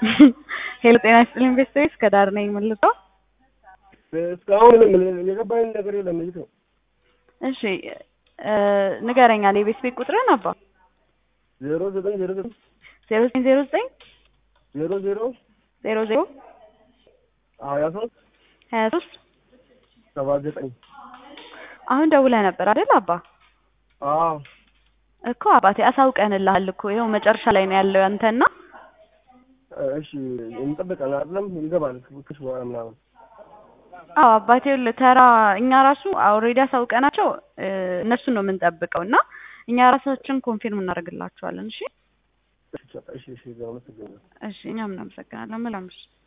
ሄሎ ጤና ይስጥልኝ ኢንቨስተሮች ከዳር ነኝ የምልጠው እስካሁን ምንም የገባኝ ነገር የለም ልጅ ነው። እሺ ንገረኛል የቤት ቤት ቁጥርን አባ ዜሮ ዘጠኝ ዜሮ ዘጠኝ ዜሮ ዘጠኝ ዜሮ ዘጠኝ ዜሮ ዜሮ ዜሮ ዜሮ ሀያ ሶስት ሀያ ሶስት ሰባ ዘጠኝ አሁን ደውለህ ነበር አይደል አባ አዎ እኮ አባቴ አሳውቀንልሃል እኮ ይኸው መጨረሻ ላይ ነው ያለው ያንተና እሺ እንጠብቃለን አይደለም ይገባል ክሽ በኋላ ምናምን አዎ አባቴ ይኸውልህ ተራ እኛ ራሱ ኦልሬዲ አሳውቀናቸው እነሱን ነው የምንጠብቀው እና እኛ ራሳችን ኮንፊርም እናደርግላቸዋለን እሺ እሺ እሺ እሺ እሺ እኛም እናመሰግናለን መልካም ምሽት